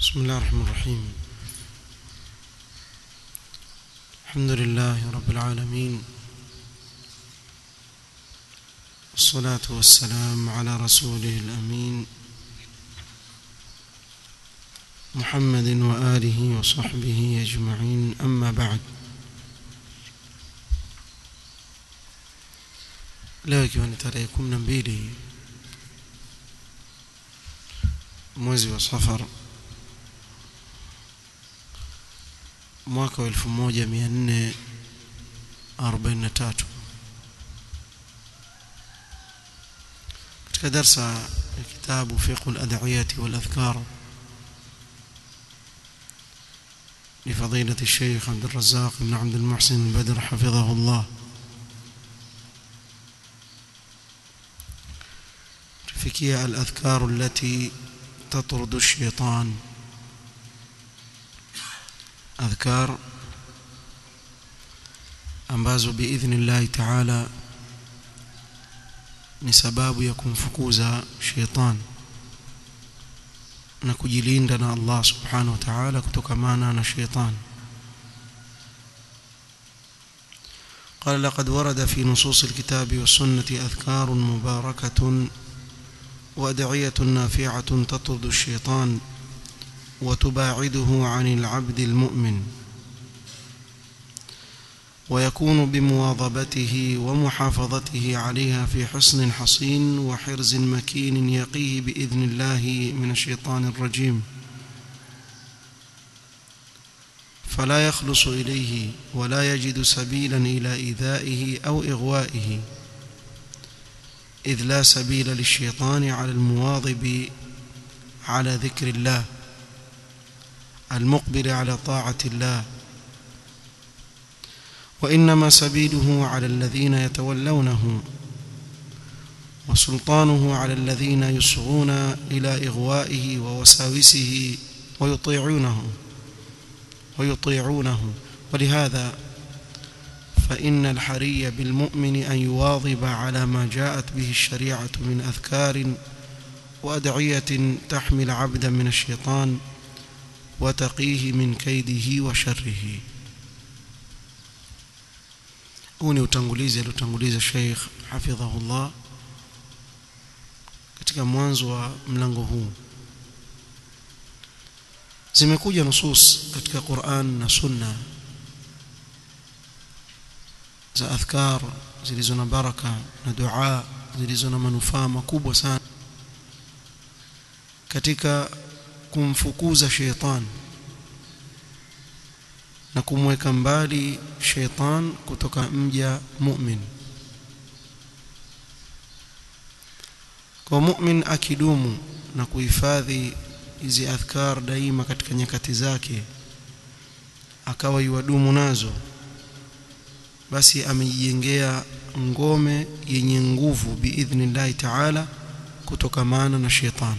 بسم الله الرحمن الرحيم الحمد لله رب العالمين والصلاة والسلام على رسوله الأمين محمد وآله وصحبه أجمعين أما بعد leo ikiwa ni tarehe kumi na mbili mwezi wa safar mwaka wa elfu moja mia nne arobaini na tatu katika darsa ya kitabu fiqhu ladawiyati waladhkar لفضيلة الشيخ عبد الرزاق بن عبد المحسن البدر حفظه الله تفكية الأذكار التي تطرد الشيطان أذكار ambazo biidhnillahi taala ni sababu ya kumfukuza sheitan na kujilinda na Allah subhanahu wa ta'ala kutokamana na sheitan قال لقد ورد في نصوص الكتاب والسنة أذكار مباركة وأدعية نافعة تطرد الشيطان وتباعده عن العبد المؤمن ويكون بمواظبته ومحافظته عليها في حصن حصين وحرز مكين يقيه بإذن الله من الشيطان الرجيم فلا يخلص إليه ولا يجد سبيلا إلى إيذائه أو إغوائه إذ لا سبيل للشيطان على المواظب على ذكر الله المقبل على طاعة الله وإنما سبيله على الذين يتولونه وسلطانه على الذين يصغون إلى إغوائه ووساوسه ويطيعونه ويطيعونه ولهذا فإن الحري بالمؤمن أن يواظب على ما جاءت به الشريعة من أذكار وأدعية تحمل عبدا من الشيطان وتقيه من كيده وشره huu ni utangulizi aliotanguliza Sheikh hafidhahullah katika mwanzo wa mlango huu zimekuja nusus katika Qur'an na Sunna za adhkar zilizo na baraka na dua zilizo na manufaa makubwa sana katika kumfukuza sheitan na kumweka mbali sheitan kutoka mja mu'min kwa mu'min akidumu na kuhifadhi hizi adhkar daima katika nyakati zake akawa yuwadumu nazo basi amejijengea ngome yenye nguvu biidhnillahi taala kutokamana na sheitan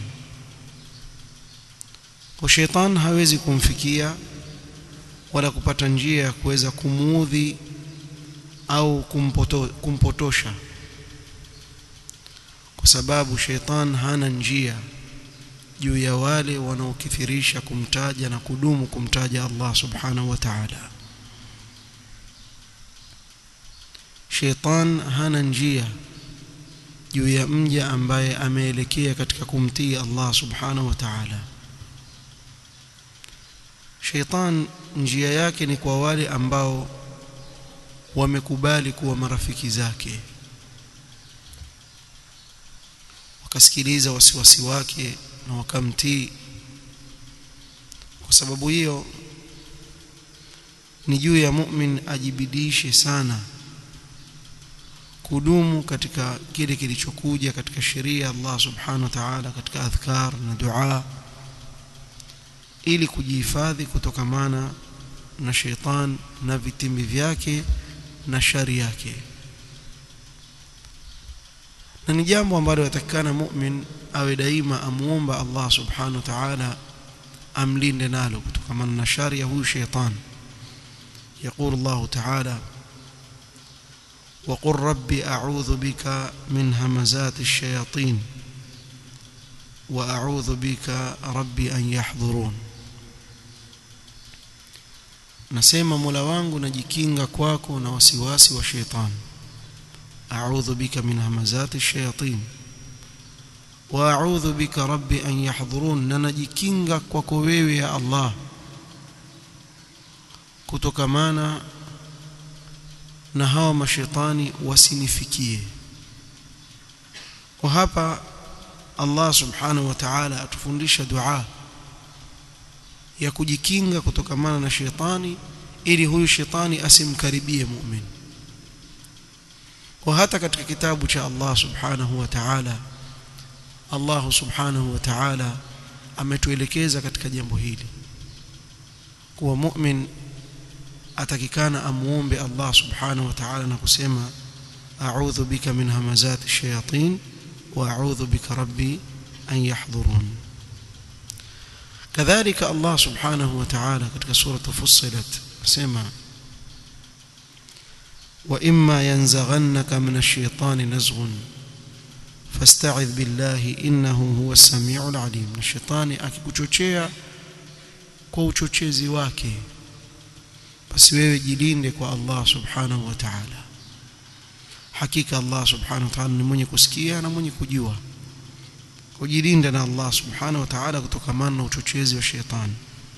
kwa sheitan hawezi kumfikia wala kupata njia ya kuweza kumuudhi au kumpoto, kumpotosha kwa sababu sheitan hana njia juu ya wale wanaokithirisha kumtaja na kudumu kumtaja Allah subhanahu wa ta'ala sheitan hana njia juu ya mja ambaye ameelekea katika kumtii Allah subhanahu wa ta'ala sheitan njia yake ni kwa wale ambao wamekubali kuwa marafiki zake wakasikiliza wasiwasi wake na wakamtii kwa sababu hiyo ni juu ya mu'min ajibidishe sana kudumu katika kile kilichokuja katika sheria Allah subhanahu wa ta'ala katika adhkar na dua ili kujihifadhi kutokamana na sheitan na vitimbi vyake na shari yake na ni jambo ambalo yatakikana mu'min awe daima amuomba Allah subhanahu wa ta'ala amlinde nalo kutokamana na shari ya huyu sheitan يقول الله تعالى وقل رب أعوذ بك من همزات الشياطين وأعوذ بك ربي أن يحضرون nasema Mola wangu najikinga kwako na wasiwasi wa sheitan a'udhu bika min hamazati shayatin wa a'udhu bika rabbi an yahdhurun na najikinga kwako wewe ya Allah kutokamana na hawa mashetani wasinifikie kwa hapa Allah subhanahu wa ta'ala atufundisha dua ya kujikinga kutokamana na shetani ili huyu shetani asimkaribie mu'min kwa hata katika kitabu cha Allah subhanahu wa ta'ala Allah subhanahu wa ta'ala ametuelekeza katika jambo hili kuwa mu'min atakikana amuombe Allah subhanahu wa ta'ala na kusema a'udhu bika min hamazati shayatin wa a'udhu bika rabbi an yahdhurun kadhalika Allah subhanahu wa ta'ala katika sura Fussilat asema wa imma yanzaghannaka min ash-shaytani nazghun fasta'idh billahi innahu huwa as-sami'ul 'alim na shetani akikuchochea kwa uchochezi wake basi wewe jilinde kwa Allah subhanahu wa ta'ala hakika Allah subhanahu wa ta'ala ni mwenye kusikia na mwenye kujua kujilinda na Allah subhanahu wa ta'ala kutokana na uchochezi wa shetani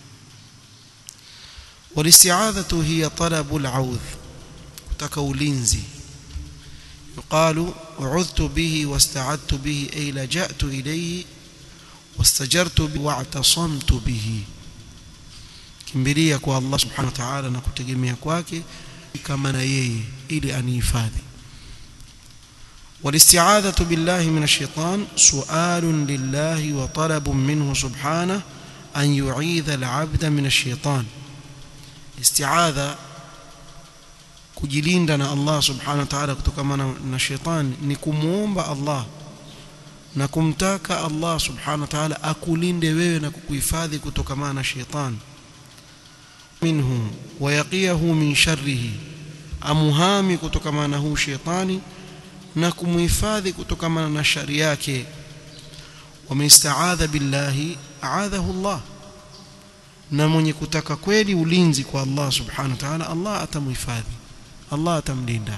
والاستعاذة هي طلب العوذ kutaka ulinzi يقال أعذت به واستعذت به أي لجأت إليه واستجرت به واعتصمت به kimbilia kwa Allah subhanahu wa ta'ala na kutegemea kwake kama na yeye ili anihifadhi والاستعاذة بالله من الشيطان سؤال لله وطلب منه سبحانه أن يعيذ العبد من الشيطان استعاذة kujilinda na Allah subhanahu wa ta'ala kutokana na shetani ni kumuomba Allah na kumtaka Allah subhanahu wa ta'ala akulinde wewe na kukuhifadhi kutokana na shetani minhu wayaqiyahu min sharrihi amuhami kutokana na huu shetani na kumhifadhi kutokana na shari yake wameistaadha billahi aadhahu Allah na mwenye kutaka kweli ulinzi kwa Allah subhanahu wa ta'ala Allah atamhifadhi Allah atamlinda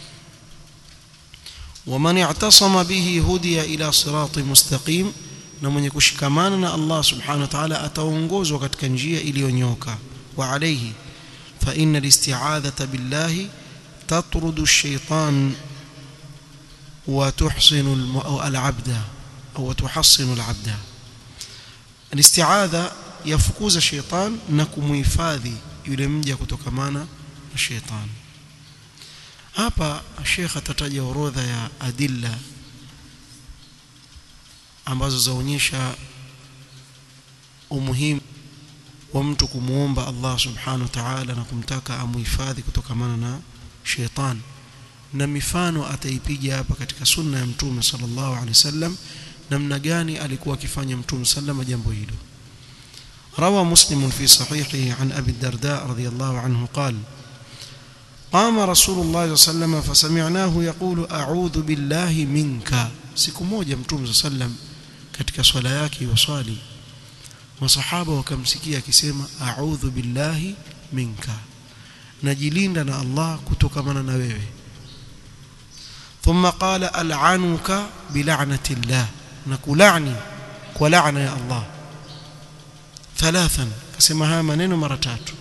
ومن اعتصم به هدي الى صراط مستقيم na mwenye kushikamana na Allah subhanahu wa ta'ala ataongozwa katika njia iliyonyoka wa alayhi fa inna al-isti'adhata billahi tatrudu ash-shaytan wa tuhsinu al-'abda au tuhassinu al-'abda al-isti'adha yafukuza shaytan na kumuhifadhi yule mja kutokamana na shaytan hapa Sheikh atataja orodha ya adilla ambazo zaonyesha umuhimu wa mtu kumuomba Allah subhanahu wa ta'ala na kumtaka amuhifadhi kutokamana na shaitan na mifano ataipiga hapa katika sunna ya mtume sallallahu alaihi wasallam namna gani alikuwa akifanya mtume sallama jambo hilo روى مسلم في صحيحه عن أبي الدرداء رضي الله عنه قال قام رسول الله صلى الله عليه وسلم فسمعناه يقول أعوذ بالله منك siku moja mtume sallam katika swala yake waswali masahaba wakamsikia akisema a'udhu billahi minka najilinda na Allah kutokamana na wewe thumma qala al'anuka bil'anati Allah na kulani kwa laana ya Allah thalathan kasema haya maneno mara tatu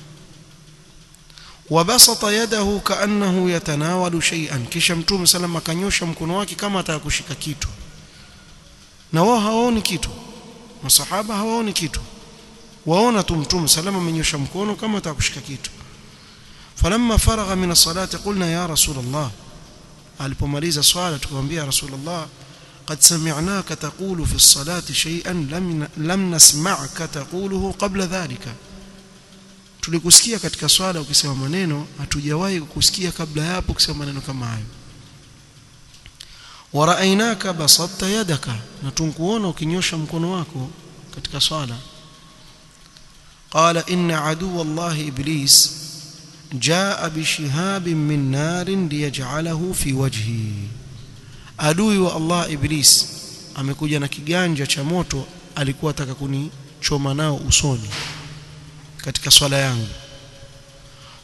وبسط يده كانه يتناول شيئا kisha mtume sallam akanyosha mkono wake kama atakushika kitu na wao hawaoni kitu masahaba hawaoni kitu waona tu mtume sallam amenyosha mkono kama atakushika kitu falamma faragha min as-salati qulna ya rasul Allah alipomaliza swala tukamwambia rasul Allah قد سمعناك تقول في الصلاة شيئا لم لم نسمعك تقوله قبل ذلك tulikusikia katika swala ukisema maneno hatujawahi kukusikia kabla ya hapo ukisema maneno kama hayo waraainaka basatta yadaka na tunkuona ukinyosha mkono wako katika swala qala inna aduwa allah iblis jaa bishihabin min narin liyaj'alahu fi wajhi adui wa allah iblis amekuja na kiganja cha moto alikuwa ataka kunichoma nao usoni katika swala yangu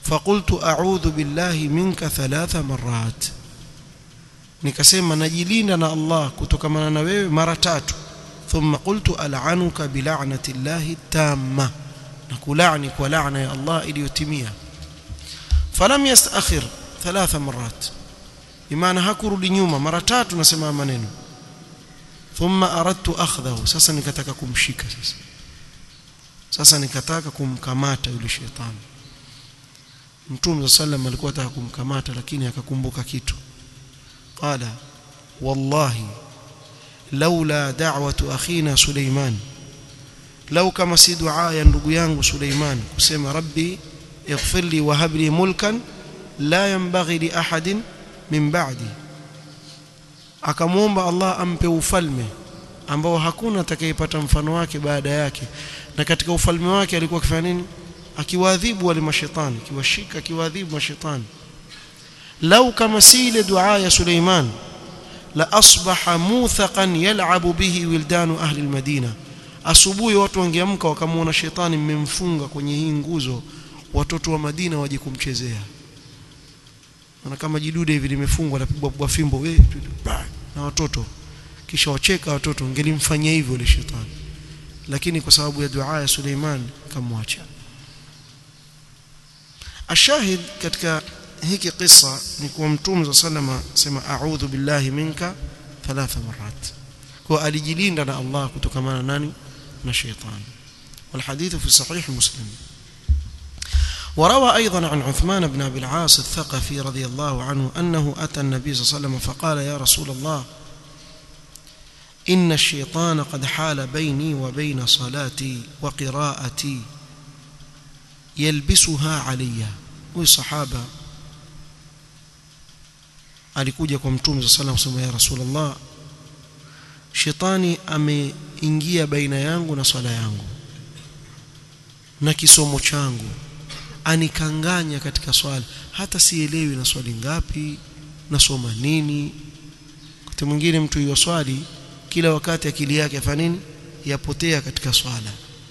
faqultu a'udhu billahi minka thalatha marrat nikasema najilinda na Allah kutokamana na wewe mara tatu thumma qultu al'anuka bil'anati llahi tamma na kulani kwa laana ya Allah iliyotimia falam yastakhir thalatha marrat bimaana hakurudi nyuma mara tatu nasema maneno thumma aradtu akhdhahu sasa nikataka kumshika sasa sasa nikataka kumkamata yule shetani mtume sallam alikuwa anataka kumkamata lakini akakumbuka kitu qala wallahi laula da'watu akhina suleiman lau kama si dua ya ndugu yangu suleiman kusema rabbi ighfir li wa hab li mulkan la yanbaghi li ahadin min ba'di akamwomba Allah ampe ufalme ambao hakuna atakayepata mfano wake baada yake na katika ufalme wake alikuwa akifanya nini akiwaadhibu wale mashetani akiwashika akiwaadhibu mashetani lau kama si ile dua ya Suleiman la asbaha muthaqan yal'abu bihi wildanu ahli almadina asubuhi watu wangeamka wakamwona shetani mmemfunga kwenye hii nguzo watoto wa Madina waje kumchezea na kama jidude hivi limefungwa lapigwa pigwa fimbo we na watoto kisha wacheka watoto ngelimfanyia hivyo ile shetani lakini kwa sababu ya dua ya Suleiman kamwacha ashahid katika hiki kisa ni kuwa mtume sallama sema a'udhu billahi minka thalatha marat kwa alijilinda na Allah kutokamana nani na shetani والحديث في صحيح مسلم وروى أيضا عن عثمان بن أبي العاص الثقفي رضي الله عنه أنه أتى النبي صلى الله عليه وسلم فقال يا رسول الله إن الشيطان قد حال بيني وبين صلاتي وقراءتي يلبسها علي وصحابة alikuja kwa mtume صلى الله عليه وسلم ya rasulullah shetani ameingia baina yangu na swala yangu na kisomo changu anikanganya katika swala hata sielewi na swali ngapi nasoma nini wakati mwingine mtu hiyo swali kila wakati akili yake afanya nini yapotea katika swala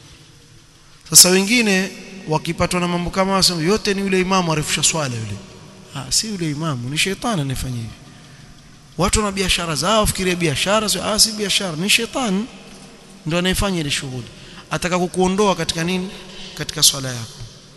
sasa wengine wakipatwa na mambo kama hayo yote ni yule imamu arefusha swala yule ah si yule imamu ni shetani anayefanya hivi watu na biashara zao fikiria biashara sio ah si biashara ni shetani ndio anayefanya ile shughuli ataka kukuondoa katika nini katika swala yako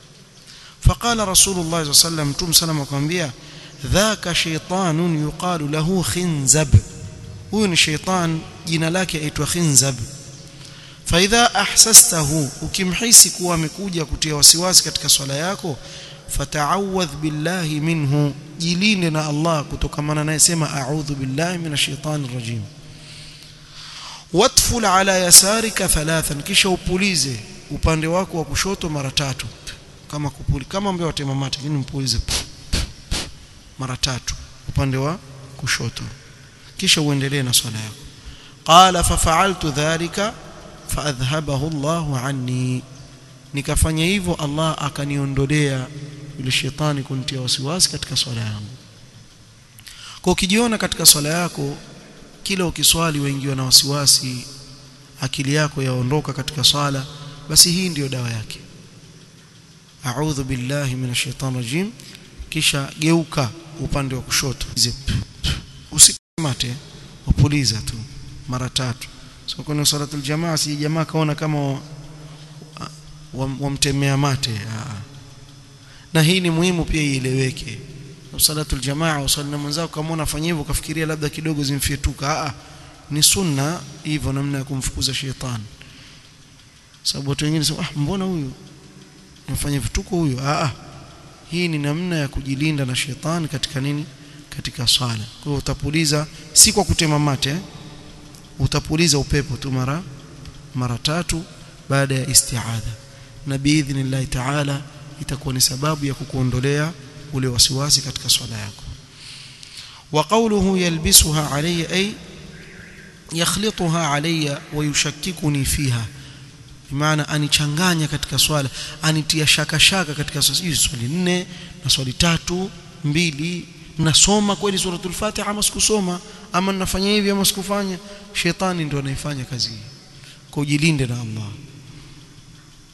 فقال رسول الله صلى الله عليه وسلم تم سلام akamwambia dhaka shaytanun yuqalu lahu khinzab huyu ni shaytan jina lake aitwa khinzab faidha ahsastahu ukimhisi kuwa amekuja kutia wasiwasi katika swala yako fata'awadh billahi minhu jilinde na Allah kutokamana naye sema a'udhu billahi minash shaitani rajim watful ala yasarika thalathan kisha upulize upande wako wa kushoto mara tatu kama kupuli kama mbeo watema mate lakini mpulize mara tatu upande wa kushoto kisha uendelee na swala yako qala fa fa'altu dhalika fa adhhabahu Allahu anni nikafanya hivyo Allah akaniondolea yule shetani kunitia wasiwasi katika swala yangu kwa ukijiona katika swala yako kila ukiswali waingiwa na wasiwasi akili yako yaondoka katika swala basi hii ndiyo dawa yake a'udhu billahi minash shaitani rajim kisha geuka upande wa kushoto usikamate upuliza tu mara tatu so kuna salatul jamaa si jamaa kaona kama wamtemea mate aa. na hii ni muhimu pia ieleweke salatul jamaa usali na mwenzako kama unafanya hivyo kafikiria labda kidogo zimfyetuka a ni sunna hivyo namna ya kumfukuza shetani sababu watu wengine sema ah mbona huyu anafanya vituko huyu a hii ni namna ya kujilinda na shetani katika nini katika swala kwa hiyo utapuliza si kwa kutema mate eh? utapuliza upepo tu mara mara tatu baada ya isti'adha na biidhnillah ta'ala itakuwa ni sababu ya kukuondolea ule wasiwasi katika swala yako wa qawluhu yalbisuha alayya ay yakhlituha alayya wa yushakkikuni fiha maana anichanganya katika swala anitia shaka shaka katika swali swali nne na swali tatu mbili nasoma kweli suratul fatiha ama sikusoma ama ninafanya hivi ama sikufanya shetani ndio anaifanya kazi hii kujilinde na Allah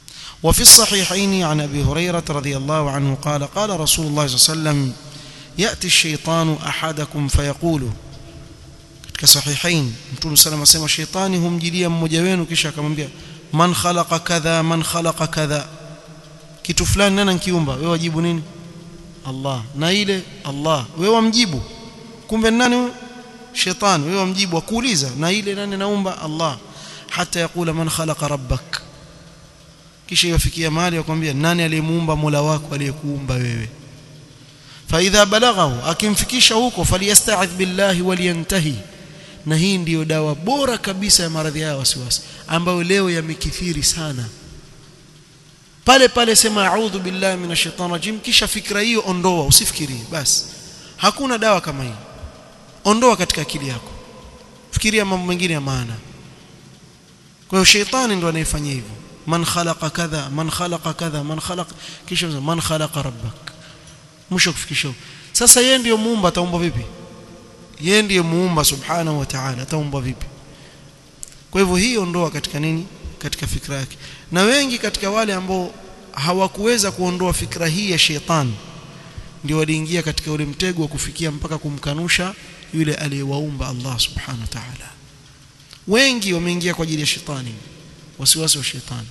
وفي الصحيحين عن أبي هريرة رضي الله عنه قال قال رسول الله صلى الله عليه وسلم يأتي الشيطان أحدكم فيقول katika sahihain mtume sallam asema shetani humjilia mmoja wenu kisha akamwambia man khalaqa kadha man khalaqa kadha kitu fulani nani kiumba wewe wajibu nini Allah na ile Allah wewe wamjibu kumbe nani huyo shetani wewe wamjibu akuuliza na ile nani naumba Allah hata yakula man khalaqa rabbak kisha yafikia mahali akwambia nani aliyemuumba Mola wako aliyekuumba wewe faidha balaghahu akimfikisha huko faliyasta'idh billahi waliyantahi na hii ndiyo dawa bora kabisa ya maradhi haya wasiwasi ambayo leo yamekithiri sana pale pale sema a'udhu billahi minash shaitani rajim kisha fikra hiyo ondoa usifikirie basi hakuna dawa kama hii ondoa katika akili yako fikiria mambo mengine ya maana kwa hiyo sheitani ndo anayefanya hivyo man khalaqa kadha man khalaqa kadha man khalaqa kisha man khalaqa rabbak mwisho kufikisha sasa yeye ndiyo muumba ataumba vipi yeye ndiye muumba subhanahu wa ta'ala ataumba vipi kwa hivyo hii ondoa katika nini katika fikra yake na wengi katika wale ambao hawakuweza kuondoa fikra hii ya shetani ndio waliingia katika ule mtego wa kufikia mpaka kumkanusha yule aliyewaumba Allah subhanahu wa ta'ala wengi wameingia kwa ajili ya shetani wasiwasi wa shetani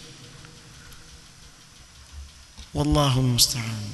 wallahu musta'an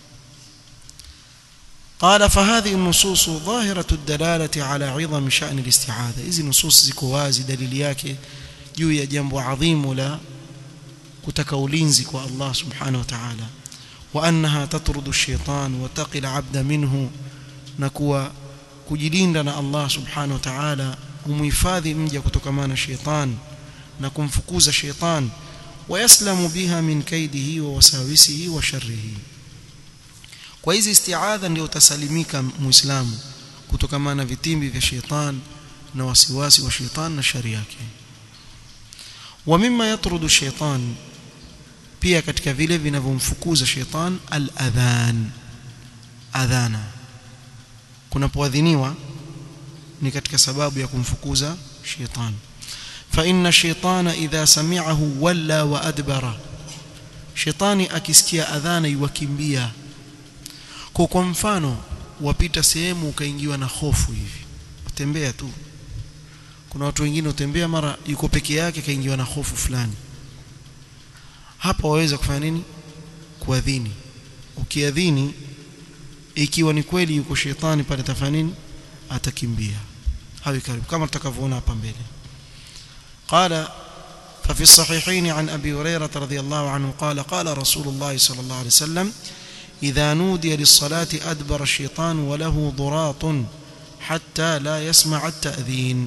قال فهذه النصوص ظاهرة الدلالة على عظم شأن الاستعاذة إذن نصوص ziko wazi dalili yake juu ya jambo adhimu la kutaka ulinzi kwa Allah subhanahu wa ta'ala wa annaha tatrudu ash-shaytan wa taqil 'abda minhu na kuwa kujilinda na Allah subhanahu wa ta'ala humhifadhi mja kutokamana na shaytan na kumfukuza shaytan wayaslamu biha min kaidihi wa wasawisihi wa sharrihi kwa hizi isti'adha ndio utasalimika muislamu kutokamana na vitimbi vya shaytan na wasiwasi wa shaytan na shari yake wa mimma yatrudu shaytan pia katika vile vinavyomfukuza shaytan al-adhan adhana kunapoadhiniwa ni katika sababu ya kumfukuza shaytan fa inna shaytana idha sami'ahu walla wa adbara shaytani akisikia adhana yukimbia kwa kwa mfano wapita sehemu ukaingiwa na hofu hivi utembea tu kuna watu wengine utembea mara yuko peke yake kaingiwa na hofu fulani hapa waweza kufanya nini kuadhini ukiadhini ikiwa ni kweli yuko shetani pale tafanya nini atakimbia hawi karibu kama tutakavyoona hapa mbele قال ففي الصحيحين عن أبي هريرة رضي الله عنه قال قال رسول الله صلى الله عليه وسلم إذا نودي للصلاة أدبر الشيطان وله ضراط حتى لا يسمع التأذين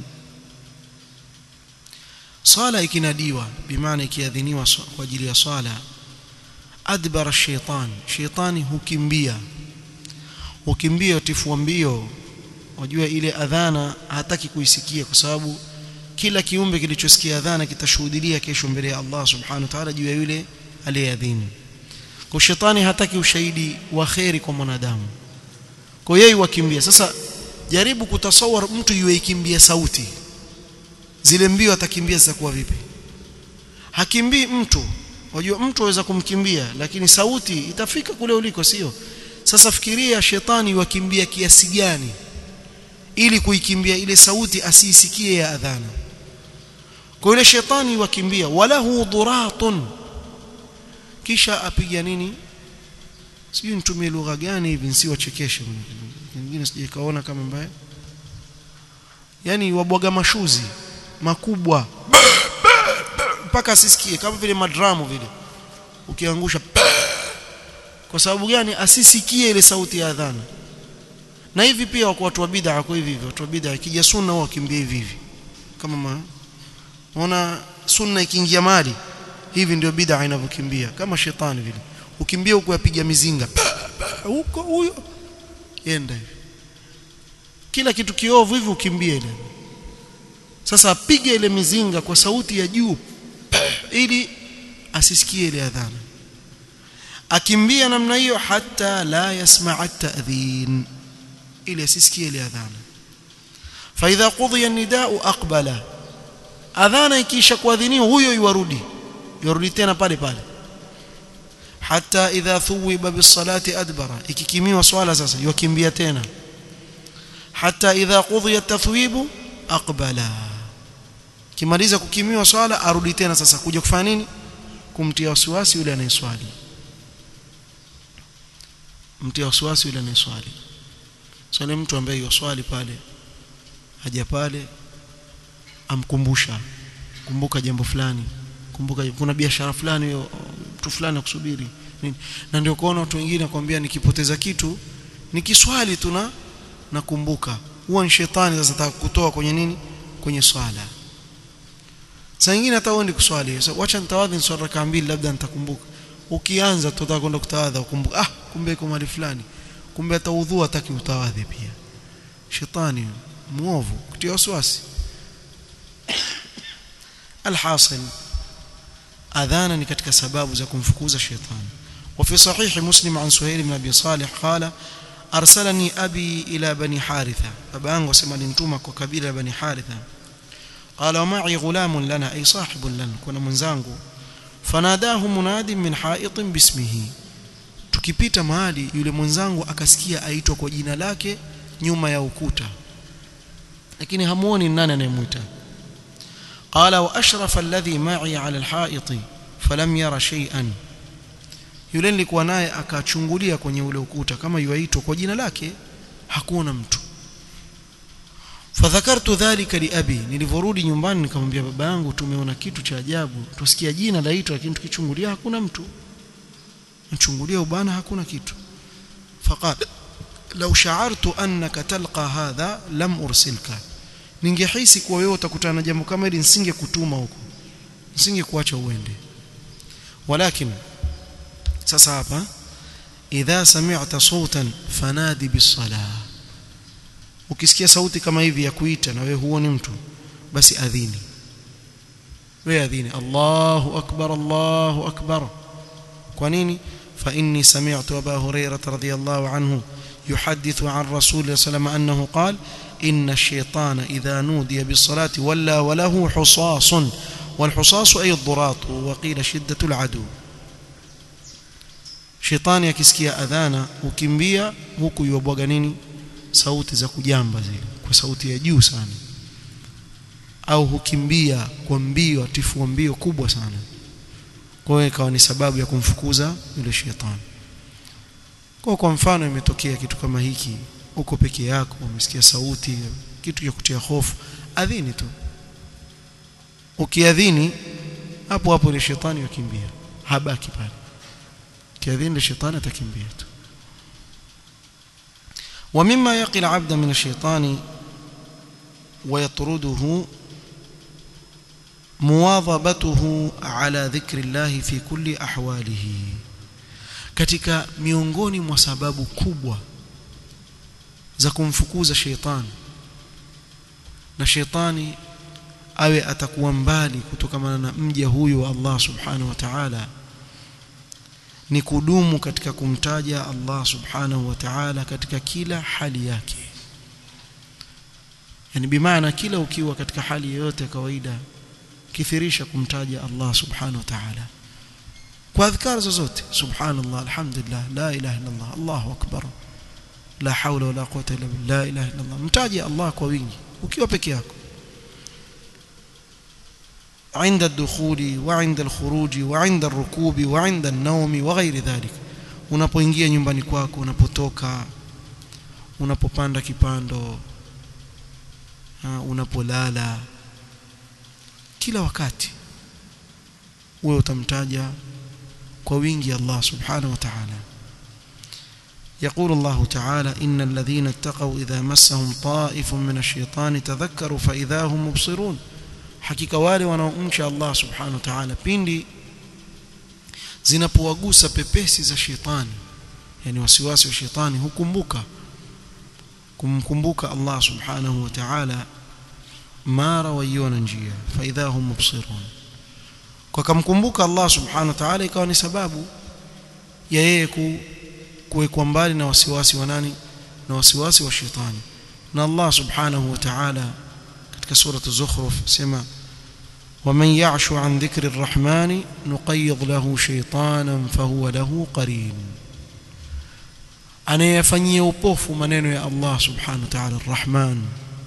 صلاة ikinadiwa bimaana ikiadhiniwa kwa ajili ya swala adbara shaitan shaitani hukimbia hukimbia tifua mbio wajua ile adhana hataki kuisikia kwa sababu kila kiumbe kilichosikia adhana kitashuhudia kesho mbele ya Allah subhanahu wa ta'ala juu ya yule aliyeadhini kwa shetani hataki ushahidi wa kheri kwa mwanadamu kwa yeye wakimbia sasa jaribu kutasawar mtu yuikimbia sauti zile mbio atakimbia zitakuwa vipi hakimbii mtu wajua mtu aweza kumkimbia lakini sauti itafika kule uliko sio sasa fikiria shetani wakimbia kiasi gani ili kuikimbia ile sauti asiisikie ya adhana kwa ile shetani wakimbia walahu duratun kisha apiga nini sijui nitumie lugha gani hivi nsiwachekeshe wengine sijakaona kama mbaya yani wabwaga mashuzi makubwa mpaka asisikie kama vile madramu vile ukiangusha kwa sababu gani asisikie ile sauti ya adhana na hivi pia wako watu wa bid'a kwa hivi hivi watu wa bid'a ikija sunna wao wakimbia hivi hivi kama ma unaona sunna ikiingia mali hivi ndio bid'a inavyokimbia kama shetani vile ukimbia huko yapiga mizinga huko huyo yenda hivi kila kitu kiovu hivi ukimbie ile sasa apige ile mizinga kwa sauti ya juu ili asisikie ile adhana akimbia namna hiyo hata la yasma'a at-ta'dhin ili asisikie ile adhana fa idha qudiya an-nida'u aqbala adhana ikisha kuadhiniwa huyo yuarudi yarudi tena pale pale hatta idha thuwiba bisalati adbara ikikimiwa swala sasa yukimbia tena hatta idha qudhiya tathwibu aqbala kimaliza kukimiwa swala arudi tena sasa kuja kufanya nini kumtia wasiwasi yule anayeswali mtia wasiwasi yule anayeswali swali mtu ambaye yoswali pale haja pale amkumbusha kumbuka jambo fulani kumbuka kuna biashara fulani mtu fulani akusubiri nini na ndio kuona watu wengine nakwambia nikipoteza kitu nikiswali tu na nakumbuka huwa ni shetani sasa atakutoa kwenye nini kwenye swala saa nyingine hata uende kuswali so, wacha nitawadhi swala raka mbili labda nitakumbuka ukianza tutataka kwenda kutawadha ukumbuka ah kumbe iko mahali fulani kumbe hata udhu hataki utawadhi pia shetani muovu kutia wasiwasi alhasil adhana ni katika sababu za kumfukuza shetani وفي صحيح مسلم عن سهيل بن ابي صالح قال ارسلني ابي الى بني حارثه ابانgu sema nintuma kwa kabila bani haritha قال ومعي غلام لنا اي صاحب لنا كنا mwenzangu fanadahu munadi min ha'itin bismihi tukipita mahali yule mwenzangu akasikia aitwa kwa jina lake nyuma ya ukuta lakini hamuoni nani anayemuita qala wa ashrafa alladhi ma'i 'ala alha'iti falam yara shay'an yule nilikuwa naye akachungulia kwenye ule ukuta kama yuaitwa kwa jina lake hakuona mtu fadhakartu dhalika liabi nilivorudi nyumbani nikamwambia baba yangu tumeona kitu cha ajabu tusikia jina laitwa lakini tukichungulia hakuna mtu mchungulia ubana hakuna kitu faqala law sha'artu annaka talqa hadha lam ursilka ningehisi kuwa wewe utakutana na jambo kama hili nisingekutuma huko nisingekuacha uende walakin sasa hapa idha sami'ta sautan fanadi bis-salah ukisikia sauti kama hivi ya kuita na wewe huoni mtu basi adhini wewe adhini Allahu akbar Allahu akbar kwa nini fa inni sami'tu Aba Hurairah radhiyallahu anhu يحدث عن رسول الله صلى الله عليه وسلم أنه قال إن الشيطان إذا نودي بالصلاة ولا وله حصاص والحصاص أي الضراط وقيل شدة العدو shetani akisikia adhana ukimbia huku yuabwaga nini sauti za kujamba zile kwa sauti ya juu sana au hukimbia kwa mbio atifua mbio kubwa sana kwa hiyo ikawa ni sababu ya kumfukuza yule shetani kwa kwa mfano imetokea kitu kama hiki uko peke yako umesikia sauti kitu cha kutia hofu adhini tu ukiadhini hapo hapo ile shetani yakimbia habaki pale kiadhini shetani atakimbia tu ومما يقي العبد من الشيطان ويطرده مواظبته على ذكر الله في كل أحواله katika miongoni mwa sababu kubwa za kumfukuza sheitani na sheitani awe atakuwa mbali kutokana na mja huyu wa Allah subhanahu wa ta'ala ni kudumu katika kumtaja Allah subhanahu wa ta'ala katika kila hali yake yani bimaana kila ukiwa katika hali yoyote ya kawaida kithirisha kumtaja Allah subhanahu wa ta'ala kwa adhkar zozote subhanallah alhamdulillah la ilaha illa Allah Allahu akbar la hawla wala quwwata illa billah la ilaha illa Allah mtaje Allah kwa wingi ukiwa peke yako عند الدخول وعند الخروج وعند الركوب وعند النوم وغير ذلك unapoingia nyumbani kwako unapotoka unapopanda kipando unapolala kila wakati wewe utamtaja kwa wingi Allah subhanahu wa ta'ala يقول الله تعالى إن الذين اتقوا إذا مسهم طائف من الشيطان تذكروا فإذا هم مبصرون hakika wale wanaomcha Allah subhanahu wa ta'ala pindi zinapowagusa pepesi za shetani yani wasiwasi wa shetani hukumbuka kumkumbuka Allah subhanahu wa ta'ala mara waiona njia fa idha hum mubsirun kwa kumkumbuka Allah subhanahu wa ta'ala ikawa ni sababu ya yeye kuwekwa mbali na wasiwasi wa nani na wasiwasi wa shetani na Allah subhanahu wa ta'ala katika sura az-zukhruf sema ومن يعش عن ذكر الرحمن نقيض له شيطانا فهو له قرين anayefanyia upofu maneno ya Allah subhanahu wa ta'ala arrahman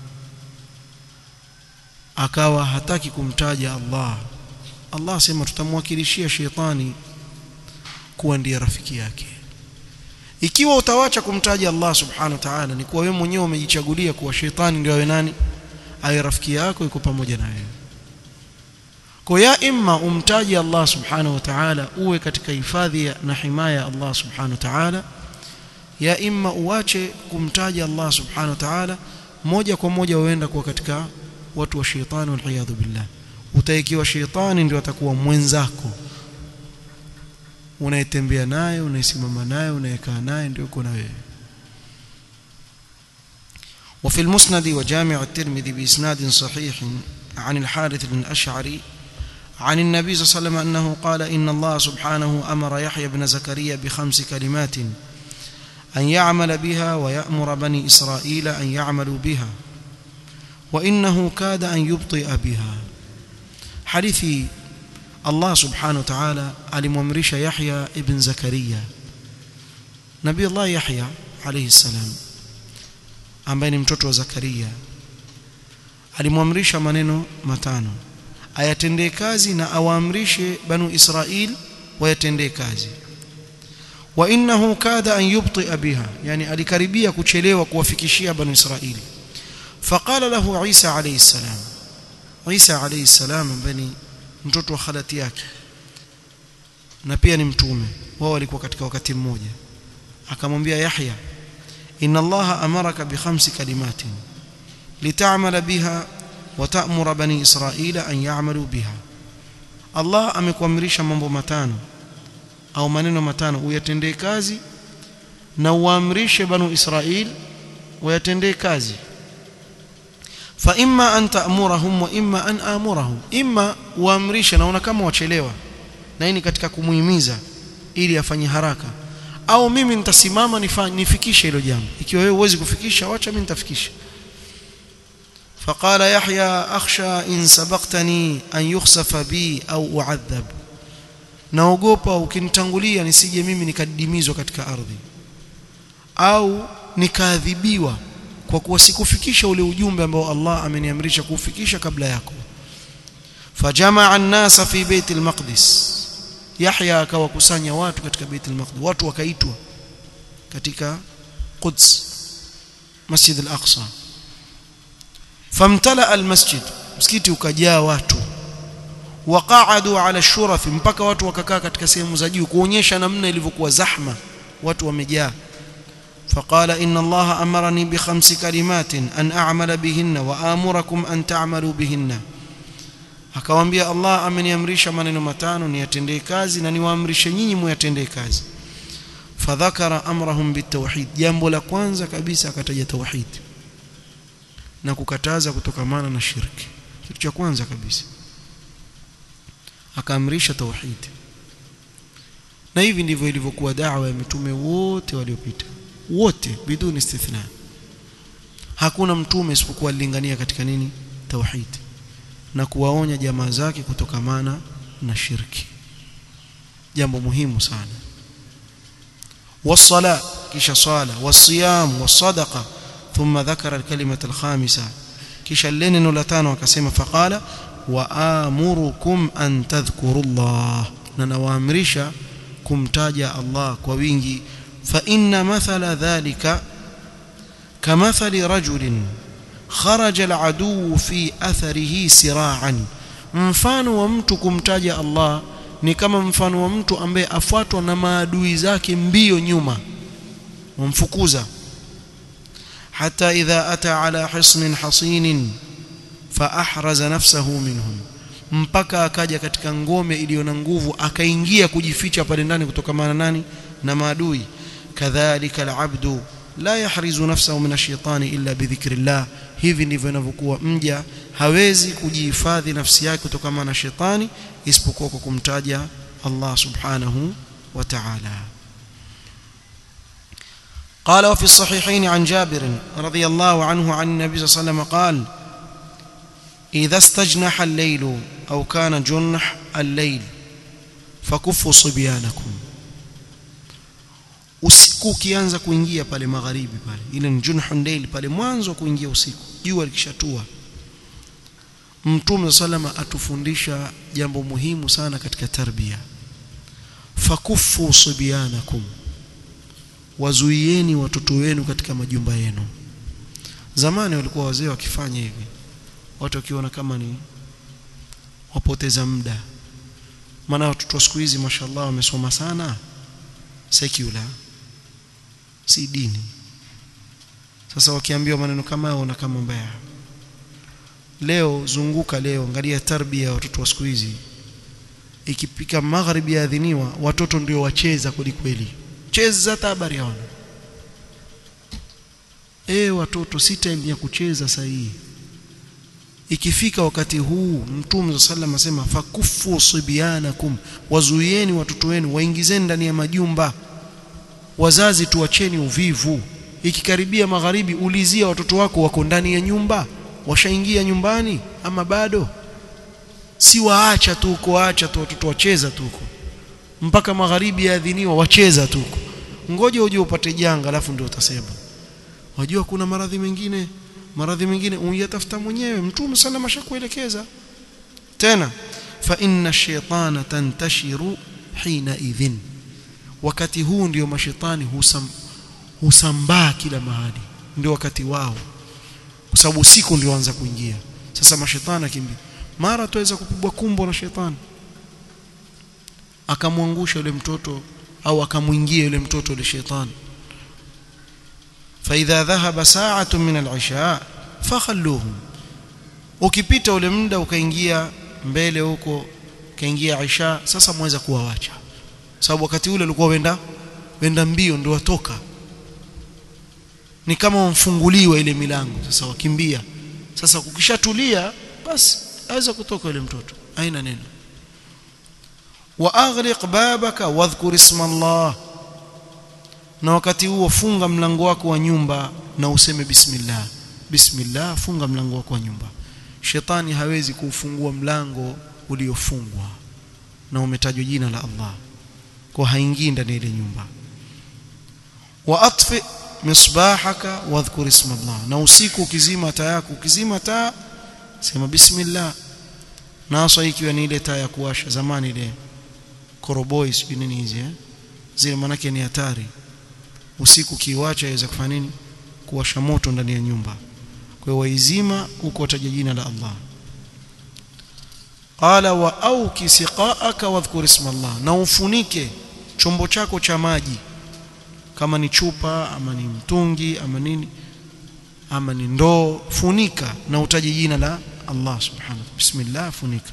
akawa hataki kumtaja Allah Allah asema tutamwakilishia sheitani kuwa ndiye rafiki yake ikiwa utawacha kumtaja Allah subhanahu wa ta'ala ni kuwa wewe mwenyewe umejichagulia kuwa sheitani ndio awe nani awe rafiki yako yuko pamoja na wewe kwa ya imma umtaji Allah subhanahu wa ta'ala uwe katika hifadhi na himaya ya Allah subhanahu wa ta'ala ya imma uache kumtaja Allah subhanahu wa ta'ala moja kwa moja uenda kuwa katika watu wa sheitani wal billah utaikiwa sheitani ndio atakuwa mwenzako unayetembea naye unayesimama naye unayekaa naye ndio uko na wewe وفي المسند وجامع الترمذي بإسناد صحيح عن الحارث بن الأشعري عن النبي صلى الله عليه وسلم أنه قال إن الله سبحانه أمر يحيى بن زكريا بخمس كلمات أن يعمل بها ويأمر بني إسرائيل أن يعملوا بها وإنه كاد أن يبطئ بها حديث الله سبحانه وتعالى alimwamrisha Yahya ibn Zakaria Nabii Allah Yahya alayhi salam ambaye ni mtoto wa Zakaria alimwamrisha maneno matano ayatendee kazi na awaamrishe banu Israil wayatendee kazi wa innahu kada an yubti'a biha yani alikaribia kuchelewa kuwafikishia banu Israil faqala lahu Isa alayhi salam Isa alayhi salam ambaye ni mtoto wa khalati yake na pia ni mtume wao walikuwa katika wakati mmoja akamwambia Yahya inna Allah amaraka bi khamsi kalimatin lit'amala biha wa ta'mura bani Israila an ya'malu biha Allah amekuamrisha mambo matano au maneno matano uyatendee kazi na uamrishe banu Israil wayatendee kazi fa imma an ta'murahum wa imma an amurahum imma uamrishe naona kama wachelewa na hii ni katika kumuhimiza ili afanye haraka au mimi nitasimama nifikishe hilo jambo ikiwa wewe huwezi kufikisha wacha mimi nitafikisha فقال يحيى أخشى إن سبقتني أن يخسف بي أو أعذب naogopa ukinitangulia nisije mimi nikadidimizwa katika ardhi au nikaadhibiwa kwa kuwa sikufikisha ule ujumbe ambao Allah ameniamrisha kuufikisha kabla yako fajamaa an-nasa fi bait al-maqdis Yahya akawakusanya watu katika bait al-maqdis watu wakaitwa katika Quds Masjid al-Aqsa famtala al-masjid msikiti ukajaa watu waqaadu ala shuraf mpaka watu wakakaa katika sehemu za juu kuonyesha namna ilivyokuwa zahma watu wamejaa فقال إن الله أمرني بخمس كلمات أن أعمل بهن وآمركم أن تعملوا بهن akamwambia Allah ameniamrisha maneno matano niyatendee kazi na niwaamrishe nyinyi muyatendee kazi fadhakara amrahum bitawhid jambo la kwanza kabisa akataja tauhid na kukataza kutokamana na shirki kitu cha kwanza kabisa akaamrisha tauhid na hivi ndivyo ilivyokuwa da'wa ya mitume wote waliopita wote biduni istithna hakuna mtume isipokuwa alilingania katika nini tauhid na kuwaonya jamaa zake kutokamana na shirki jambo muhimu sana والصلاه kisha swala والصيام والصدقه ثم ذكر الكلمه الخامسه kisha neno la tano akasema faqala waamurukum an tadhkuru Allah na nawaamrisha kumtaja Allah kwa wingi fa inna mathala dhalika kamathali rajulin kharaja aladu fi atharihi sira'an mfano wa mtu kumtaja Allah ni kama mfano wa mtu ambaye afuatwa na maadui zake mbio nyuma wamfukuza hata idha ata ala hisnin hasinin fa ahraza nafsahu minhum mpaka akaja katika ngome iliyo na nguvu akaingia kujificha pale ndani kutokamana nani na maadui kadhalika alabdu la yahrizu nafsahu min ash-shaytani illa bidhikrillah hivi ndivyo inavyokuwa mja hawezi kujihifadhi nafsi yake kutokana na shetani isipokuwa kwa kumtaja Allah subhanahu wa ta'ala قال وفي الصحيحين عن جابر رضي الله عنه عن النبي صلى الله عليه وسلم قال idha istajnaha al-layl au kana junah al-layl fakuffu sibyanakum usiku ukianza kuingia pale magharibi pale ile ni junhun layl pale mwanzo kuingia usiku jua likishatua mtume sallama atufundisha jambo muhimu sana katika tarbia fakuffu sibyanakum wazuieni watoto wenu katika majumba yenu zamani walikuwa wazee wakifanya hivi watu wakiona kama ni wapoteza muda maana watoto wa siku hizi mashallah wamesoma sana secular si dini sasa wakiambiwa maneno kama hayo na kama mbaya leo zunguka leo angalia tarbia ya watoto wa siku hizi ikipika magharibi yaadhiniwa watoto ndio wacheza kweli kweli cheza hata habari hawana eh watoto si time ya kucheza sahihi ikifika wakati huu mtume sallam asema fakufu sibyanakum wazuieni watoto wenu waingizeni ndani ya majumba wazazi tuacheni uvivu ikikaribia magharibi ulizia watoto wako wako ndani ya nyumba washaingia nyumbani ama bado si waacha tu uko acha tu watoto wacheza tu huko mpaka magharibi yaadhiniwa wacheza tu huko ngoja uje upate janga alafu ndio utasema wajua kuna maradhi mengine maradhi mengine uyatafuta mwenyewe mtume sana mashakuelekeza tena fa inna shaytana tantashiru hina idhin wakati huu ndio mashetani husam, husambaa kila mahali ndio wakati wao kwa sababu usiku ndio anza kuingia sasa mashetani akimbia mara tuweza kupigwa kumbo na shetani akamwangusha yule mtoto au akamwingia yule mtoto yule shetani فإذا ذهب ساعة من العشاء فخلوهم ukipita ule muda ukaingia mbele huko kaingia isha sasa mweza kuwawacha sababu wakati ule ulikuwa wenda wenda mbio ndio watoka ni kama wamfunguliwa ile milango sasa wakimbia sasa ukishatulia basi aweza kutoka yule mtoto haina neno wa aghliq babaka wadhkur isma Allah na wakati huo funga mlango wako wa nyumba na useme bismillah bismillah funga mlango wako wa nyumba shetani hawezi kuufungua mlango uliofungwa na umetajwa jina la Allah kwa haingii ndani ile nyumba wa atfi misbahaka wadhkur isma Allah na usiku ukizima taa yako ukizima taa sema bismillah na hasa ikiwa ni ile taa ya kuwasha zamani ile koroboi sijui nini hizi eh zile manake ni hatari usiku kiwacha yaweza kufanya nini kuwasha moto ndani ya nyumba kwa hiyo waizima huko wataja jina la Allah qala wa auki siqaaka wadhkur isma Allah na ufunike chombo chako cha maji kama ni chupa ama ni mtungi ama nini ama ni ndoo funika na utaje jina la Allah subhanahu bismillah funika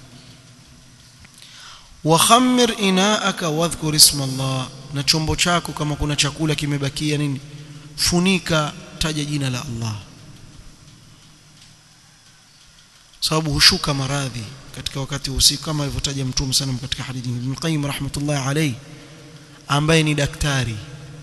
wa khammir inaaka wadhkur isma Allah na chombo chako kama kuna chakula kimebakia nini funika taja jina la Allah sababu hushuka maradhi katika wakati usiku kama alivyotaja mtume sana katika hadithi Ibn Qayyim rahmatullahi alayhi ambaye ni daktari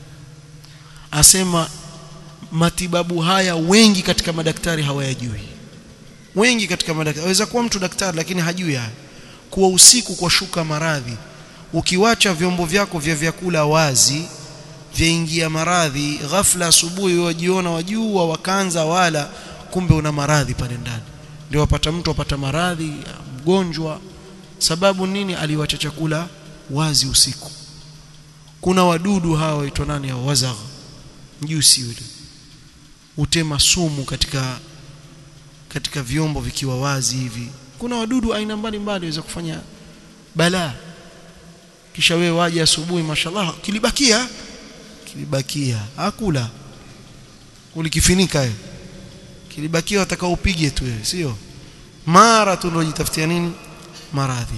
asema matibabu haya wengi katika madaktari hawayajui wengi katika madaktari aweza kuwa mtu daktari lakini hajui haya kuwa usiku kwa shuka maradhi ukiwacha vyombo vyako vya vyakula wazi vyaingia maradhi ghafla asubuhi wajiona wajua wakaanza wala kumbe una maradhi pale ndani ndio wapata mtu wapata maradhi mgonjwa sababu nini aliwacha chakula wazi usiku kuna wadudu hawa waitwa nani hao wazagh mjusi yule utema sumu katika katika vyombo vikiwa wazi hivi kuna wadudu aina mbalimbali waweza kufanya balaa kisha wewe waje asubuhi mashallah kilibakia kilibakia hakula ulikifinika wewe kilibakia watakao upige tu wewe sio mara tu ndio jitafutia nini maradhi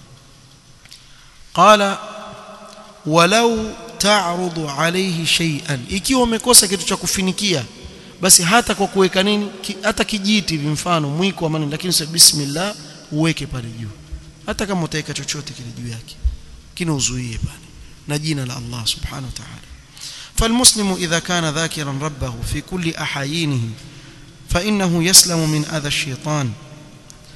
qala walau ta'rudu alayhi shay'an ikiwa umekosa kitu cha kufinikia basi hata kwa kuweka nini ki, hata kijiti hivi mfano mwiko ama nini lakini sasa bismillah uweke pale juu hata kama utaweka chochote kile juu yake kina uzuie pale na jina la Allah subhanahu wa ta'ala فالمسلم إذا كان ذاكرا ربه في كل أحايينه فإنه يسلم من أذى الشيطان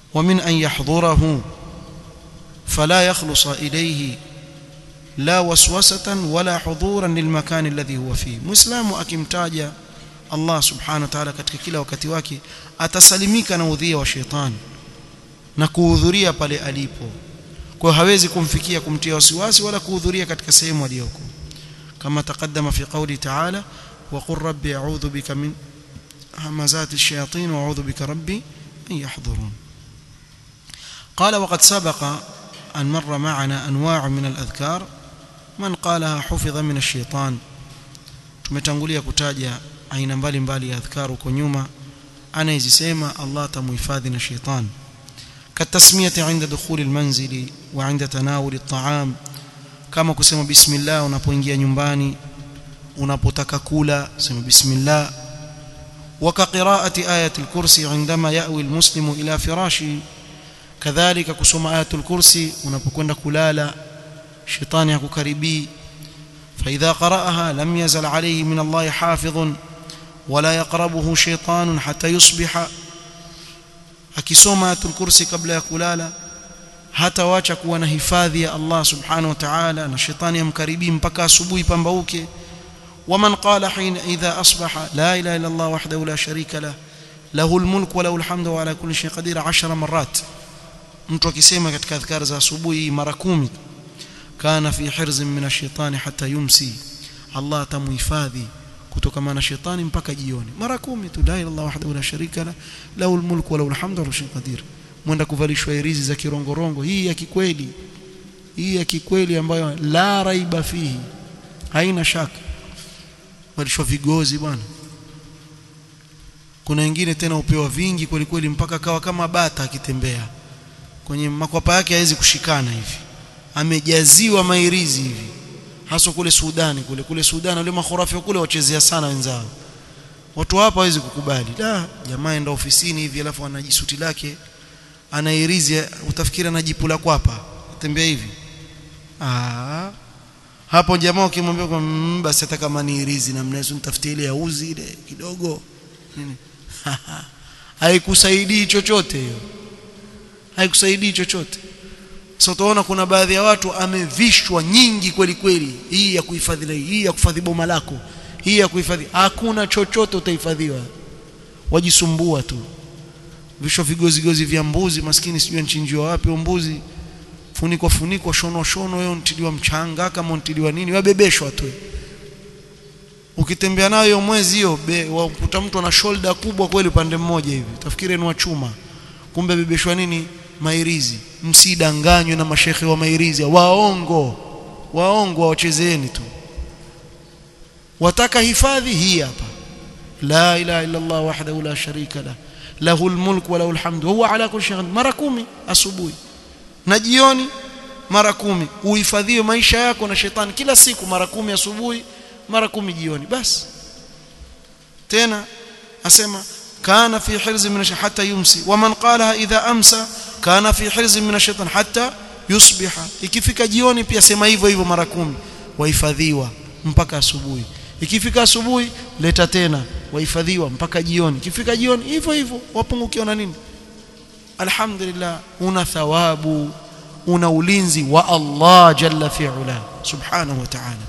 ومن أن يحضره فلا يخلص إليه لا وسوسة ولا حضورا للمكان الذي هو فيه مسلم akimtaja Allah subhanahu wa ta'ala katika kila wakati wake atasalimika na udhia wa shetani na kuhudhuria pale alipo kwa hawezi kumfikia kumtia wasiwasi wala kuhudhuria katika sehemu aliyoko kama taqaddama fi qawli ta'ala wa qur rabbi a'udhu bika min همزات الشياطين وأعوذ بك ربي أن يحضرون قال وقد سبق أن مر معنا أنواع من الأذكار من قالها حفظ من الشيطان tumetangulia kutaja aina mbalimbali ya adhkar huko nyuma anayezisema Allah atamuhifadhi na shetani katasmiyati inda dukhuli almanzili wa inda tanawuli at'am kama kusema bismillah unapoingia nyumbani unapotaka kula sema bismillah وكقراءة آية الكرسي عندما يأوي المسلم إلى فراشه كذلك كسوم آية الكرسي unapokwenda kulala shetani hakukaribii فإذا قرأها لم يزل عليه من الله حافظ ولا يقربه شيطان حتى يصبح akisoma ayatul kursi kabla ya kulala hatawacha kuwa na hifadhi ya Allah subhanahu wa ta'ala na shetani amkaribii mpaka asubuhi pambauke ومن قال حين إذا أصبح لا إله إلا الله وحده لا شريك له له الملك وله الحمد وعلى كل شيء قدير عشر مرات mtu akisema katika adhkar za asubuhi mara 10 kana fi hirz min ash-shaytan hatta yumsi Allah atamuhifadhi kutokana na shetani mpaka jioni mara 10 tu la ilaha illallah wahdahu la sharika la lahu al-mulku wa lahu al-hamdu wa lahu qadir mwenda kuvalishwa hirizi za kirongorongo hii ya kikweli hii ya kikweli ambayo la raiba fihi haina shaka walishwa vigozi bwana kuna wengine tena upewa vingi kweli kweli mpaka kawa kama bata akitembea kwenye makwapa yake hawezi kushikana hivi amejaziwa mairizi hivi hasa kule Sudani kule kule Sudani wale makhurafi kule wachezea sana wenzao watu hapa hawezi kukubali da jamaa enda ofisini hivi alafu anajisuti lake anairizi utafikiri anajipula kwapa tembea hivi ah hapo jamaa ukimwambia kwa mmm, basi hata kama ni irizi namna hiyo nitafutie ile auzi ile kidogo nini haikusaidii chochote hiyo haikusaidii chochote sasa utaona kuna baadhi ya watu amevishwa nyingi kweli kweli hii ya kuhifadhi hii ya kuhifadhi boma lako hii ya kuhifadhi hakuna chochote utahifadhiwa wajisumbua tu visho vigozi gozi vya mbuzi maskini sijui nchinjiwa wapi mbuzi funikwa funikwa shono shono wewe untiliwa mchanga kama untiliwa nini wabebeshwa tu ukitembea nayo mwezi hiyo wakuta mtu ana shoulder kubwa kweli upande mmoja hivi utafikiri ni wa chuma kumbe bebeshwa nini mairizi msidanganywe na mashekhe wa mairizi waongo waongo wachezeeni tu wataka hifadhi hii hapa la ilaha illa Allah wahdahu la sharika la lahu almulk wa lahu alhamdu huwa ala kulli shay'in mara kumi asubuhi na jioni mara kumi uhifadhiwe maisha yako na shetani kila siku mara kumi asubuhi mara kumi jioni basi tena asema kana fi hirz min hatta yumsi waman qalaha idha amsa kana fi hirz min ash-shaytan hatta yusbiha ikifika jioni pia sema hivyo hivyo mara kumi wahifadhiwa mpaka asubuhi ikifika asubuhi leta tena wahifadhiwa mpaka jioni ikifika jioni hivyo hivyo wapungukiwa na nini alhamdulillah una thawabu una ulinzi wa Allah jalla fi'ala subhanahu wa ta'ala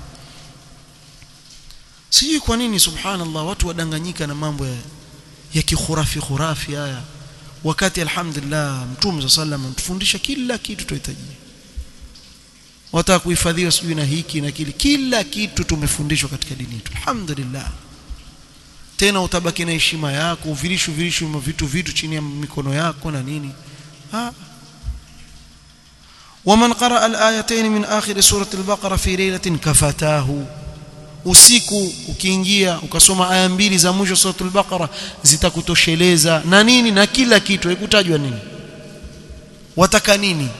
sijui kwa nini subhanallah watu wadanganyika na mambo ya, ya kikhurafi khurafi haya wakati alhamdulillah mtume sallam mtufundisha kila kitu tuhitaji wataka kuhifadhiwa sijui na hiki na kile kila kitu tumefundishwa katika dini yetu alhamdulillah tena utabaki na heshima yako uvilishu vilishu vitu vitu chini ya mikono yako na nini ha ومن قرأ الآيتين من آخر سورة البقرة في ليلة كفتاه usiku ukiingia ukasoma aya mbili za mwisho suratul baqara zitakutosheleza na nini na kila kitu haikutajwa nini wataka nini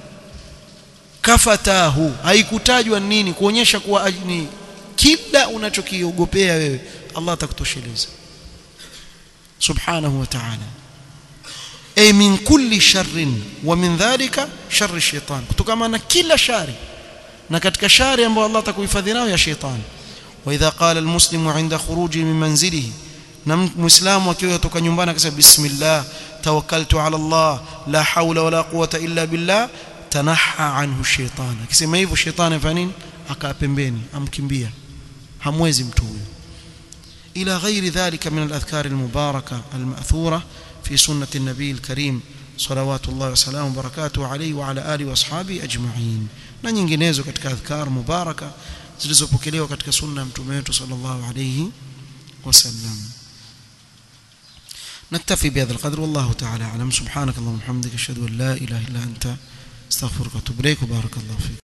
kafatahu haikutajwa nini kuonyesha kuwa ni kila unachokiogopea wewe Allah atakutosheleza subhanahu wa ta'ala ay min kulli sharrin wa min dhalika sharri shaitan kutokana na kila shari na katika shari ambayo Allah atakuhifadhi nayo ya shaitan واذا قال المسلم عند خروجه من منزله na muislamu akiwa kutoka nyumbani akasema bismillah tawakkaltu ala Allah la hawla wala quwwata illa billah tanaha anhu shaytan akisema hivyo shetani afanya nini akaa pembeni amkimbia hamwezi mtu huyo ila ghairi dhalika min al-adhkar al-mubarakah al-ma'thura fi sunnah an-nabi al-karim salawatullah wa salamu barakatuhu alayhi wa ala alihi wa ashabi ajma'in na nyinginezo katika adhkar mubaraka zilizopokelewa katika sunna ya mtume wetu sallallahu alayhi wasallam نكتفي بهذا القدر والله تعالى أعلم سبحانك اللهم وبحمدك أشهد أن لا إله إلا أنت استغفرك واتوب إليك وبارك الله فيك